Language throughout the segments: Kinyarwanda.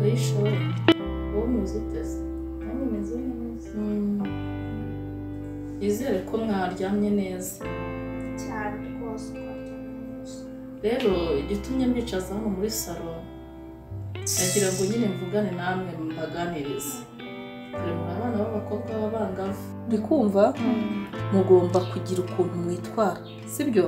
w'ishuri uwo muzi uteze nanjye meze neza yizere ko mwaryamye neza cyane rwose twaryamye neza rero igitumye mbicaza hano muri salo nagira ngo nyine mvugane namwe mbaganirize dore muri abana b'abakobwa b'abangavu uri kumva mugomba kugira ukuntu mwitwara sibyo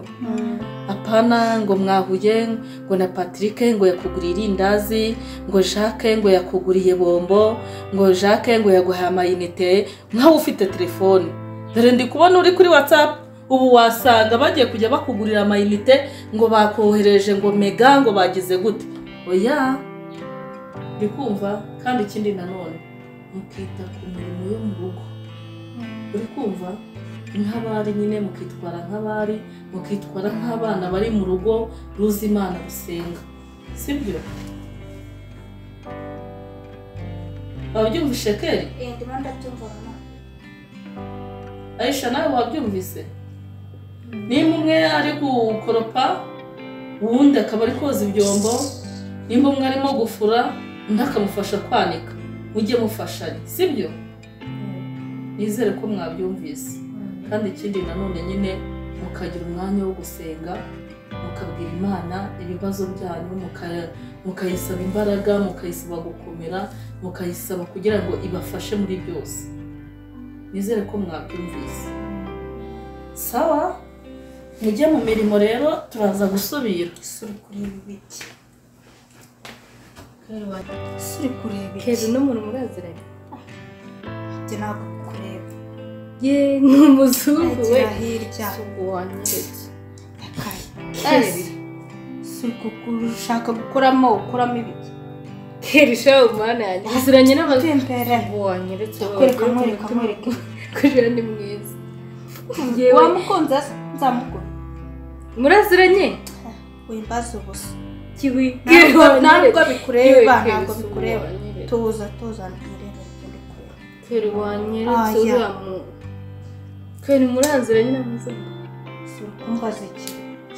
apana ngo mwahuye ngo na patrick ngo yakuguriye irindazi ngo jacques ngo yakuguriye bombo ngo jacques ngo yaguhaye amayinite nkawe ufite telefone dore ndi kubona uri kuri whatsapp ubu wasanga bagiye kujya bakugurira amayinite ngo bakohereje ngo mega ngo bagize gute oya ndi kumva kandi ikindi nanone mukita ku mirimo yo mu rugo uri kumva nk'abari nyine mukitwara nk'abari mukitwara nk'abana bari mu rugo ruzi imana rusenga sibyo wabyumvishe keri Eh, ndimo ndabyumva mama ayisha nawe wabyumvise nimba umwe ari gukoropa uwundi akaba ari koza ibyombo nimba umwe arimo gufura undi akamufasha kwanika mujye mufashanya sibyo nizere ko mwabyumvise kandi ikindi nanone nyine mukagira umwanya wo gusenga mukabwira imana ibibazo byanyu muka- mukayisaba imbaraga mukayisaba gukomera mukayisaba kugira ngo ibafashe muri byose nizere ko mwabyumvise sawa mujye mu mirimo rero turaza gusubira suri kureba ibiti suri kureba kera ibiti uno muntu muraziranye njye ntabwo kureba ye ni umuzungu we ntagira hirya umuzungu wanyeretse yakaye Ese, suri gushaka gukuramo ukuramo ibiti kera ishaho umwana yanjye muziranye n'abazungu tembera wanyeretse kwereka mwereka mwereka kujura ni mwiza Yewe. wamukunze se? nzamukura muraziranye wimbaze ubusa kiwi kera ntabwo ntabwo wanyeretse bikureba Yewe, ntabwo kera bikureba wanyeretse. tuza tuza ntibireba ibyo kureba kera wanyeretse Ah, ya. uriya mu kera muraziranye n'abazungu suri kumbaza iki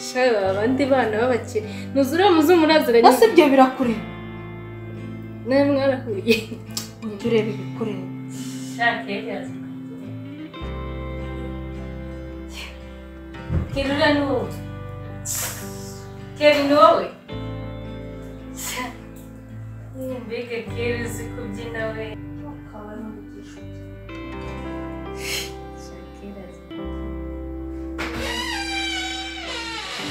shaho abandi bana b'abakire nuzi uriya muzungu muraziranye bose ibyo birakureba nawe mwarahuye ujya ureba ibikureba Kerura ni wowe. Keri ni wowe. Mbega Keri uzi kubyina we. bakaba n'umugisha Shakira azi kubyina.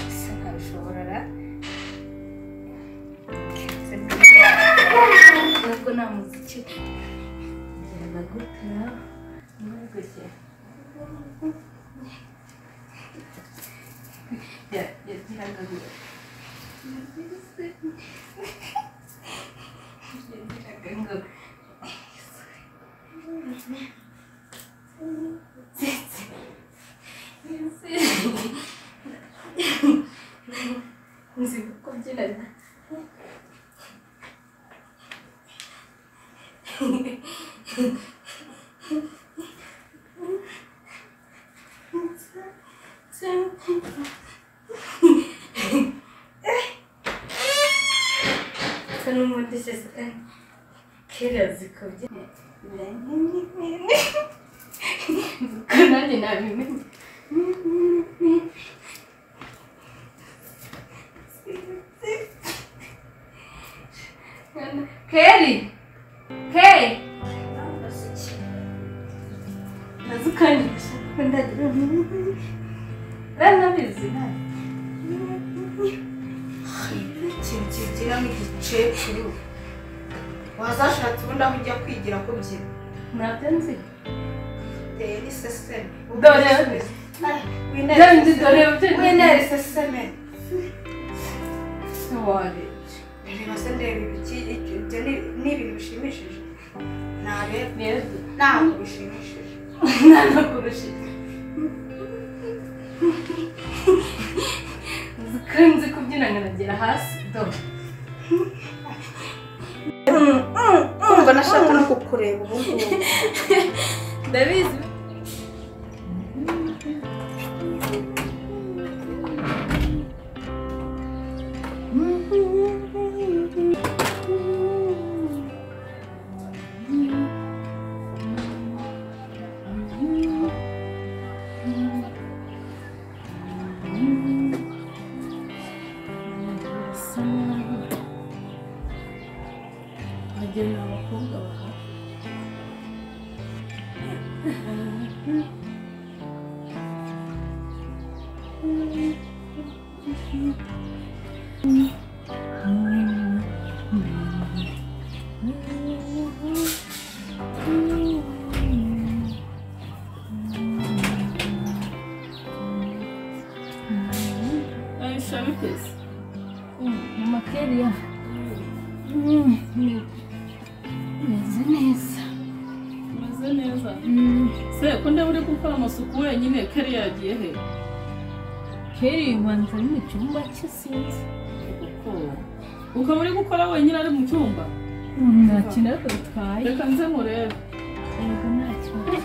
Ese ntabishobora ra? Nubwo nta muziki njyana gute na nubwo njye. Ya, yagiraga ngo yagiraga ngo nzi kubyina Sen umudu sesinden kirazı kovdun. Kınan inabimin. Keri! Keri! Nasıl kaynamışsın? Ben de Ben de bilsin ha. ikintu kibyinamo igicecuru wazashatse ubundi aho ujya kwigira kubyina Nabyo nzi. uteye n'iseseme Dore. Dore, dore, dore. winera iseseme Wari. reba se ndeba ibiki ibyo ni- ni ibintu bishimishije ntareba Nero. ntabwo bishimishije Nano kurusha. Zikunze kubyina nkanagera hasi. Do. kumva nashaka no kukureba ubu ngubu Ndabizi. wagenera abakobwa bawe Are you sure with this? amakerere meze neza Umeze neza. Se ko ndeba uri gukora amasuku wenyine kari yagiye he? keri ubanza ari mu cyumba cye sinzi Kuko ukaba uri gukora wenyine ari mu cyumba. nta kintu ariko bitwaye Reka nze murebe. yego nta kibazo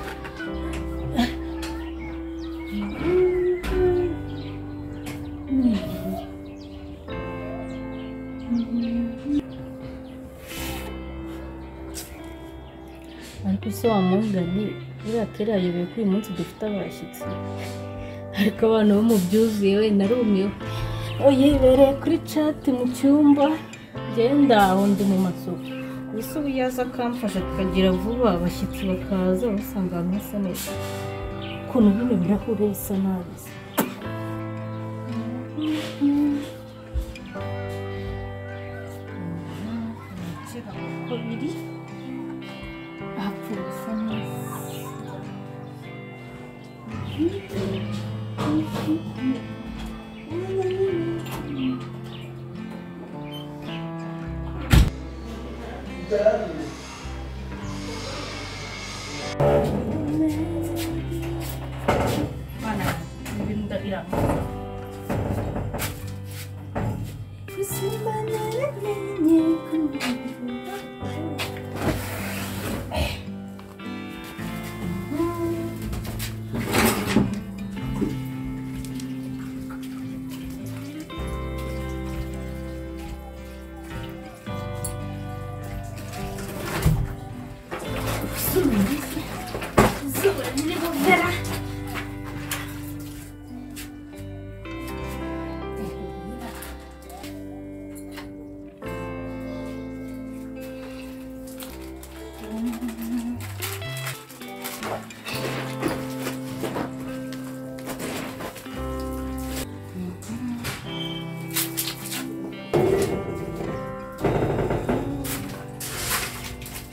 ariko se wa mugani buriya kera yayobewe ko uyu munsi dufite abashyitsi ariko abana bo mu byuzuye we narumiwe uyibereye kuri cati mu cyumba genda aho ndi mu masuku gusa ubu yaza akamfasha tukagira vuba abashyitsi bakaza basanga ahantu hasa neza ukuntu bino birahure bisa nabi se. Abakera uko biri hapfuye bisa neza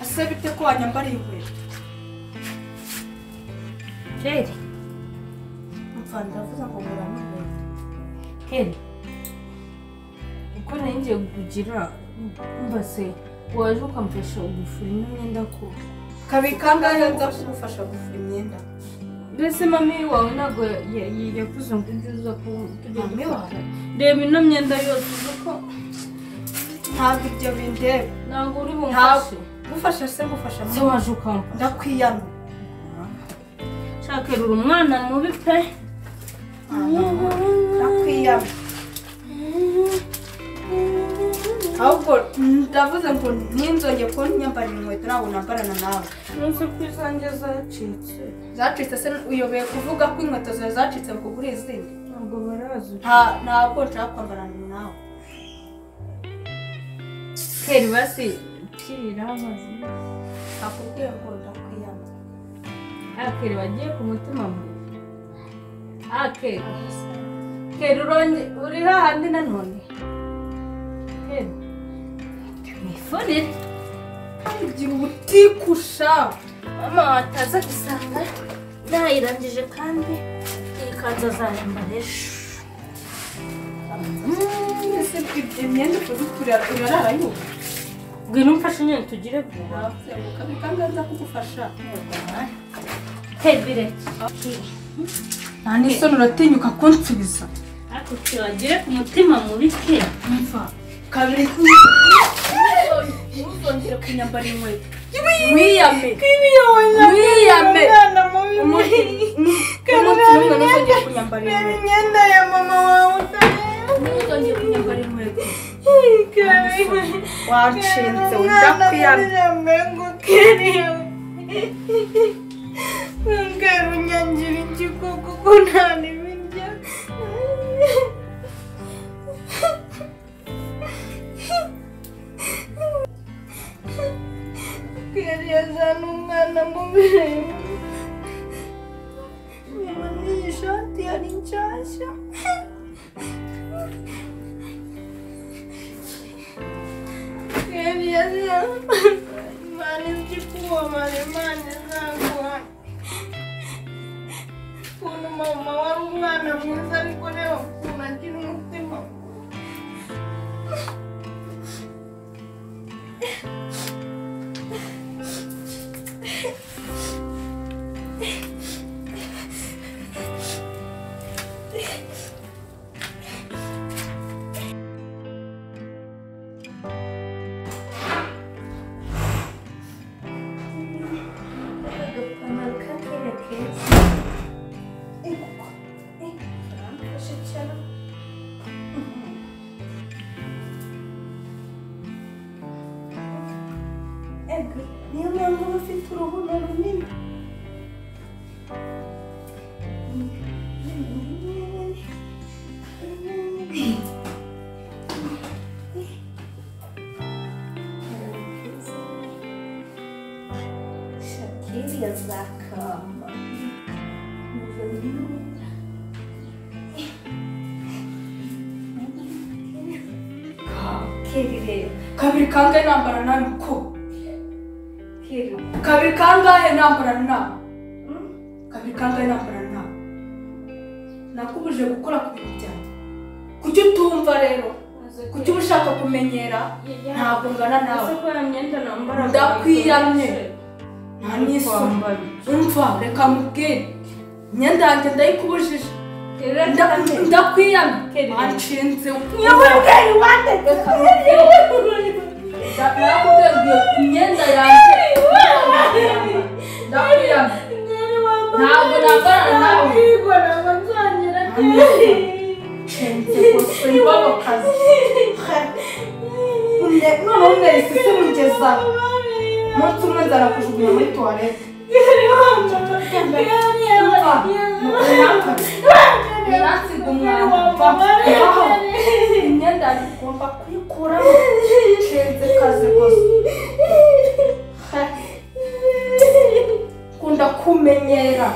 ese bite ko wanyambariye inkweto keri mpfa ndavuze ngo ngurane inkweto keri uko nanjye kugira mbase waje ukamfasha ugufura ino myenda ko kabi kangahe nza kugufasha gufura imyenda mbese mami wawe ntabwo ya- ya- yavuze ngo ujye uza ko tujya Mami wawe? gufata reba ino myenda yose uzi ko ntabwo ibyo bindeba ntabwo uri bumfashe ntabwo gufasha se gufasha se mama waje ukamfasha ndakwiyana nshakera uri umwana mubi pe ndakwiyana ahubwo ndavuze ngo ntinzonge ko nyambarira inkweto ntabwo nambarana nawe ntuzi ko izanjye zacitse zacitse se uyobeye kuvuga ko inkweto zawe zacitse kugura izindi ntabwo barazi Nta- ntabwo nshaka kwambarana nawe keri basi kirira amazi nakubwiye ngo ndakwiyana akeri wagiye ku mutima mubi akeri keri uronge uri hahandi nanone keri mwifurire ngira ubutikusha mama wataza gusanga nayirangije kandi iyi kanzu azayambara ejo ese imyenda ukuntu urarara yuko ngwino umfashe nyine tugire vuba kabi kangahe nza kugufasha kebire nta n'isoni uratinyuka kunsubiza ariko kiri wagiye ku mutima mubi ke mva kabiri ntuzongere kunyambara inkweto mwiyame mwiyame umunsi umunsi n'umwe ntuzongere kunyambara inkweto imyenda ya mama wawe ntuzongere kunyambara inkweto utayikariye wanshinze umwana ndakwiyamye yambaye ngo kariye ngarunyangira iki kuko ko nta n'ibiryo yari yazana umwana mu bireba niba n'iyi shati yari nshyashya yari yazana imana izi kubamara imana izaguha ukuntu mama wari umwana mwiza ariko reba ukuntu agira umutima agapantaro k'akera keza Eh, kuko eh, karamfashe cyane ega niyo mpamvu uba ufite uruhu na runini Shakira zakama. kera ireba kabiri kangahe nambara nawe uko kera kabiri kangahe nambara nawe kabiri kangahe nambara nawe nakubuje gukora ku bintu byanjye kuki utumva rero kuki uba ushaka kumenyera ntabwo ngana nawe ndakwiyamye nta n'isoni umva reka mubwire imyenda yanjye ndayikubujije Nda- ndakwiyamye wanshinze nyaburayi nakubwiye imyenda yanjye ndakwiyamye ntabwo nambara nawe nshinze gusa iwabo kazi none umwereka isi mugezaho umunsi umwe nzarakujugunya muri tuwarete Umva, mukunyankore. Unansiga umwanda, va, vaho. imyenda yanjye ugomba kuyikuramo nshinze kazi gusa kunda kumenyera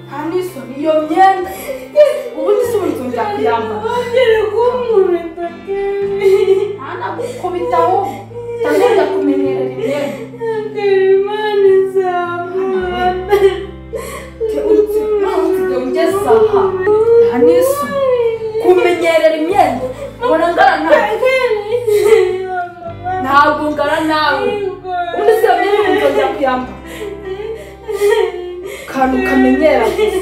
nta n'isoni iyo myenda ubundi si buri tuntu yakuyambara nta nagukubita ahubwo ndagenda kumenyerera imyenda ugeze aha nta n'isoni kumenyerera imyenda ubona ngana nawe ntabwo ngana nawe ubundi si iyo myenda umuntu ajya kuyambara akantu kamenyera gusa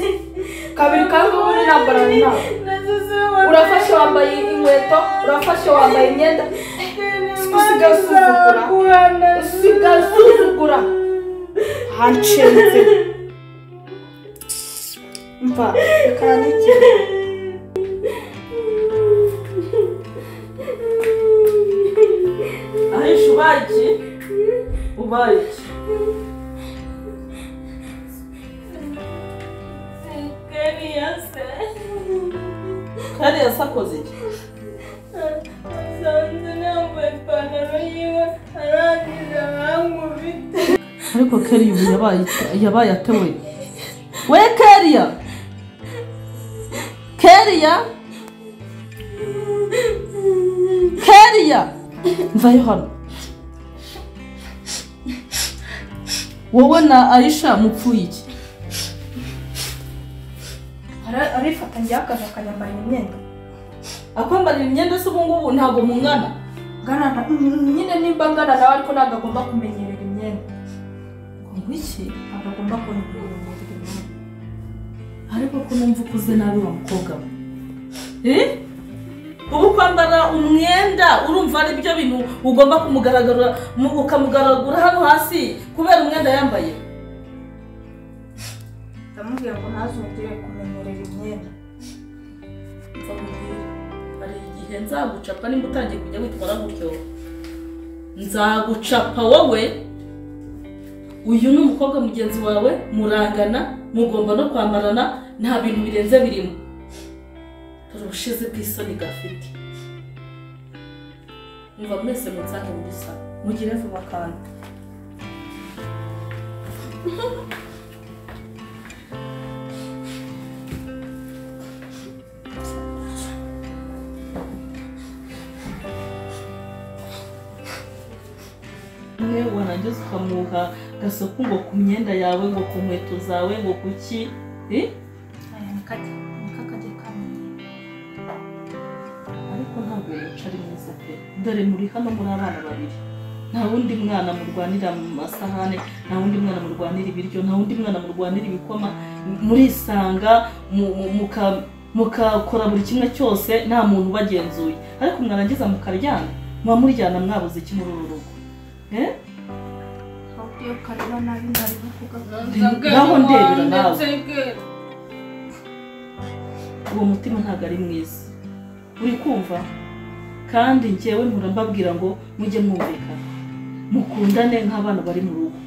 kabiri kandi uba uri nambarana nawe urafashe wambaye inkweto urafashe wambaye imyenda usigaye usuzugura usigaye usuzugura hanshinze mva reka nandikire ahisha ubaye iki ubaye iki kariya se akoze iki asanze nambaye ipantaro yiwe arangije arankubita ariko kariya ubu yabaye yabaye atewe we kariya kariya kariya mvayo hano wowe na aisha mupfuye iki Ara- arifata njyewe akaza akanyambarira imyenda akwambarira imyenda se ubu ngubu ntabwo mungana ngana na- mm, nyine nimba ngana nawe ariko ntabwo agomba kumenyerera imyenda ngo iki ntabwo agomba kumenyerera imyenda ariko ko numva ukuze nabi wa mukobwa we Eh? ubu kwambara umwenda urumva ari byo bintu ugomba kumugaragarura mu- ukamugaragura hano hasi kubera umwenda yambaye ndamubwira ngo ntazongere kumenyerera imyenda hari igihe nzagucapa nimba utangiye kujya witwara gutyo nzagucapa wowe uyu ni umukobwa mugenzi wawe murangana mugomba no kwambarana nta bintu birenze birimo dore ubushize bw'isoni gafite muva mwese munsange muri sa mugire vuba kandi umwe wanageze ukamuha gasoku ngo ku myenda yawe ngo ku nkweto zawe ngo ku ki eh? aya ni kajya ni kakajya kamenya ariko ntabwo yaca ari mwiza pe dore muri hano muri abana babiri nta wundi mwana murwanira mu masahane nta wundi mwana murwanira ibiryo nta wundi mwana murwanira ibikoma murisanga mu- mu- muka- mukakora buri kimwe cyose nta muntu ubagenzuye ariko mwarangiza mukaryana muba muryana mwabuze iki muri uru rugo Eh? ahubwo iyo kareba nabi nari kuvuga naho ndebera nawe uwo mutima ntabwo ari mwiza uri kumva kandi njyewe mpora mbabwira ngo mujye mwumvikana mukundane nk'abana bari mu rugo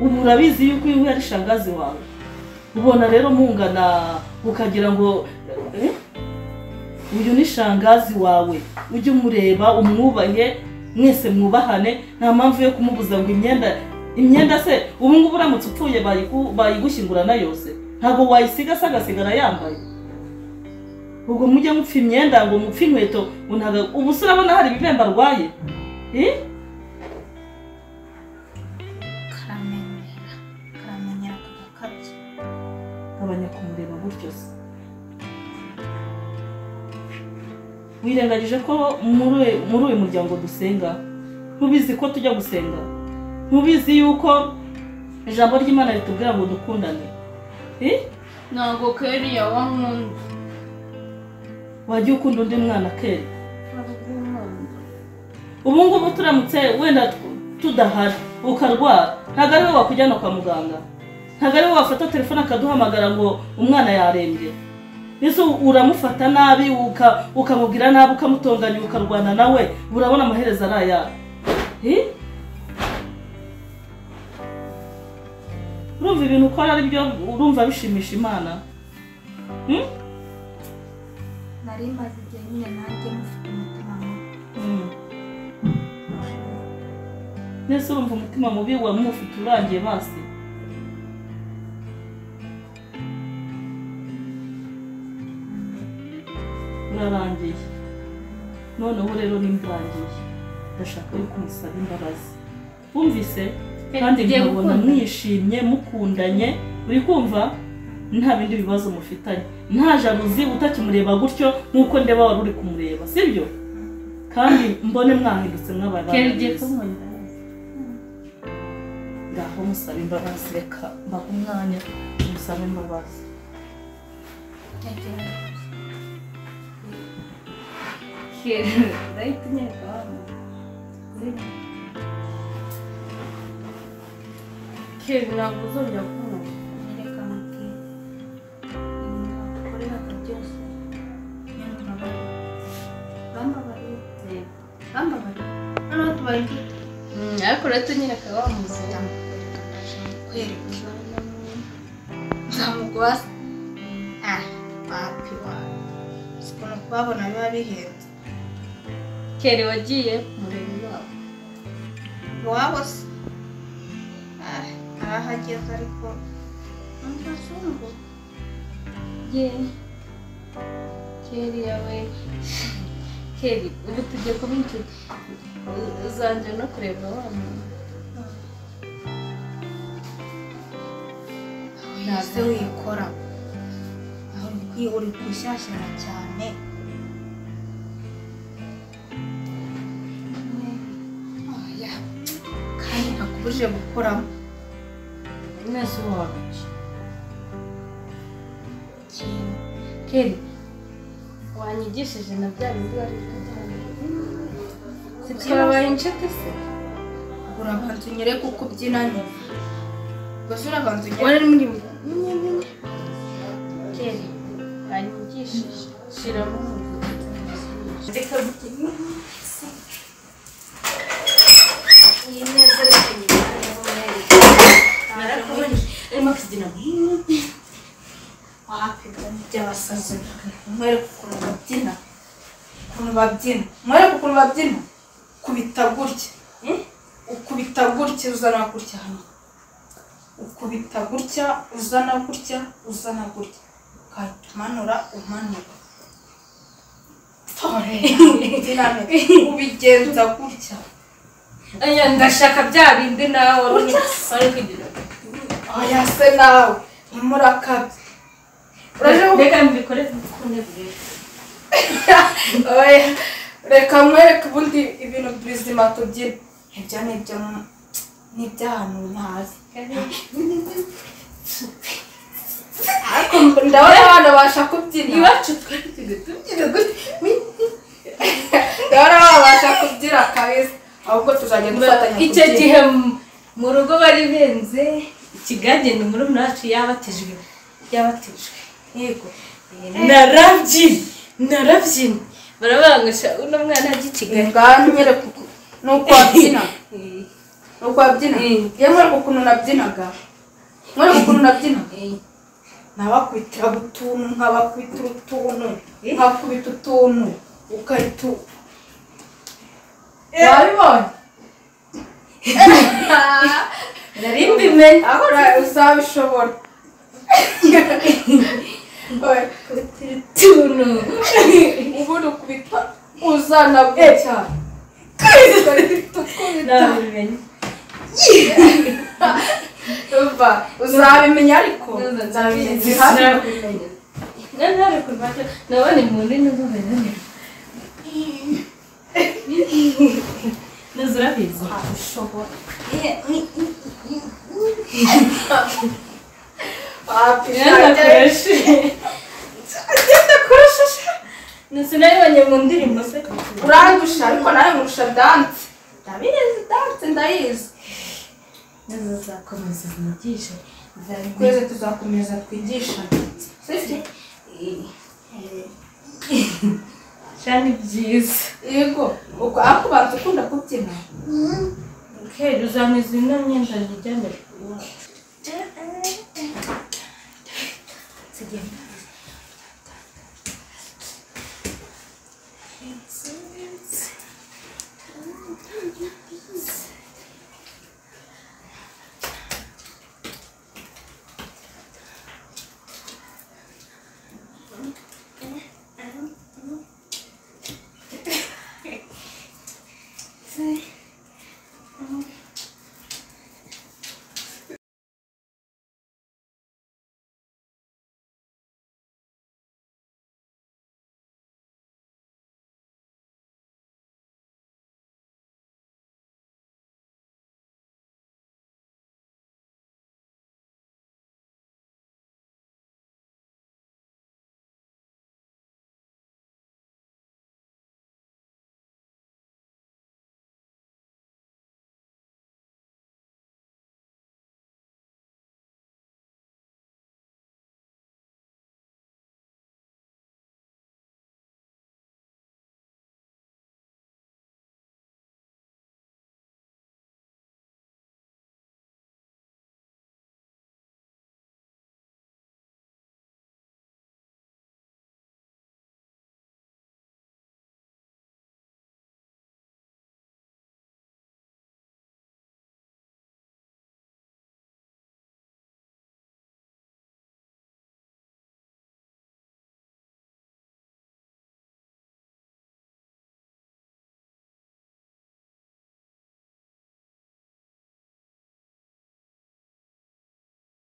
ubu urabizi yuko iyo uhuye ari shangazi wawe ubona rero mungana ukagira ngo eh, uyu ni shangazi wawe ujye umureba umwubahe mwese mwubahane nta mpamvu yo kumubuza ngo imyenda imyenda se ubu ngubu uramutse upfuye bayigu- bayigushyingurana yose ntabwo wayisiga se agasigara yambaye ubwo mujye mupfa imyenda ngo mupfe inkweto ngo ntabwo- ubu se urabona hari ibibemba arwaye Eh? karamenyera karamenyera kagakabye gabanya kumureba gutyo se wirengagije ko muri uyu- muri uyu muryango dusenga ntubizi ko tujya gusenga ntubizi yuko ijambo ry'imana ritubwira ngo dukundane Eh? ntabwo keriya wankunda wajya ukunda undi mwana kera ubu ngubu turamutse wenda tu- tudahari ukarwara ntabwo ari wowe wakujyana kwa muganga ntabwo ari wowe wafata telefone akaduhamagara ngo umwana yarembye ese uramufata nabi uka- ukamubwira nabi ukamutonganya ukarwana nawe urabona amaherezo ari ayawe Eh? urumva ibintu ukora ari byo urumva bishimisha imana nari maze igihe nyine nanjye mufite umutima mubi mbese urumva umutima mubi wa mufite urangiye basi urarangiye noneho rero nimburangiye ndashaka yuko umusaba imbabazi wumvise kandi nkabona mwishimye mukundanye uri kumva nta bindi bibazo mufitanye nta jaruzi utakimureba gutyo nk'uko ndeba wari uri kumureba sibyo kandi mbone mwahindutse mw'abana kera igihe beza. kumurira ngaho musaba imbabazi reka mbahe umwanya musabe imbabazi kera ndahita unyereka wa muntu Ureba. kera ntabwo uzongera kumubona nyereka muti ibintu bakoreraga byose nyamubabariye bambabariye bambabariye noneho tubaye inshuti ariko rero tunyereka wa muzi ndamukwereka ndaje mukwereka nzamugwaza ah papi wawe ukuntu kubabona biba bihenze kere wagiye mureba iwabo iwabo se Ah, arahageze ariko ni umuzungu ye keri yawe keri ubu tujye kuba inshuti uzanjye no kureba wa muntu ntase wikora aho uri kwi- uri gushyashyana cyane Oya, kandi ntakubujije gukoramo mwese wabiki kintu keri wanyigishije na bya bindi wari si twabaye inshuti se urabanza unyereke uko ubyinanye gusa urabanza unyereke wari muri keri wanyigishije shiramo reka gukina iyi neza reka nyirayo arimo kugira ngo wapiga by'abasazi mwereke ukuntu babyina ukuntu babyina mwereke ukuntu babyina kubita gutya ukubita gutya uzana gutya hano ukubita gutya uzana gutya uzana gutya ugahita umanura umanura tore ubigenza gutya aya ndashaka bya bindi nawe wari kugira oya se nawe ntimurakabye uraje ku reka mbikore ku ntebe Oya, reka nkwereke ubundi ibintu bizima tubyina ibyo ni ibyo mu- ni iby'ahantu ntazi ariko mb- ndabona abana babasha kubyina iwacu twari tuzi tubyina ndabona abana babasha kubyina kabisa ahubwo tuzajya dufatanya icyo kubyina. gihe mu- mu rugo bari benze ikigage ni murumuna wacu yabatijwe yabatijwe yego narabyina narabyina barabangisha uno mwana Eh, agikigage ngaho nyereka uku ni uko wabyina ni uko wabyina ye mwereka ukuntu nabyinaga mwereka ukuntu nabyinaga nabakwitira utuntu nkabakwitira utuntu nkakubita utuntu ugahita u- wabibonye nari mbimenye aho ura- uzabishobora Oya, tuntu ubundi ukubita uzana bwacya nabimenye uzabimenya ariko nzabimenya nabona umuntu n'ubumenyi ntuzurabizi ntuzakoreshe ntusinabibonye mu ndirimbo se urandusha ariko nawe nkurusha danse ndabizi danse ndayizi ntuzakomeza umwigisha nzabimenya twese tuzakomeza twigisha cyane byiza yego uko ariko ubanza ukunda kubyina ukera uzameza ino myenda zijyana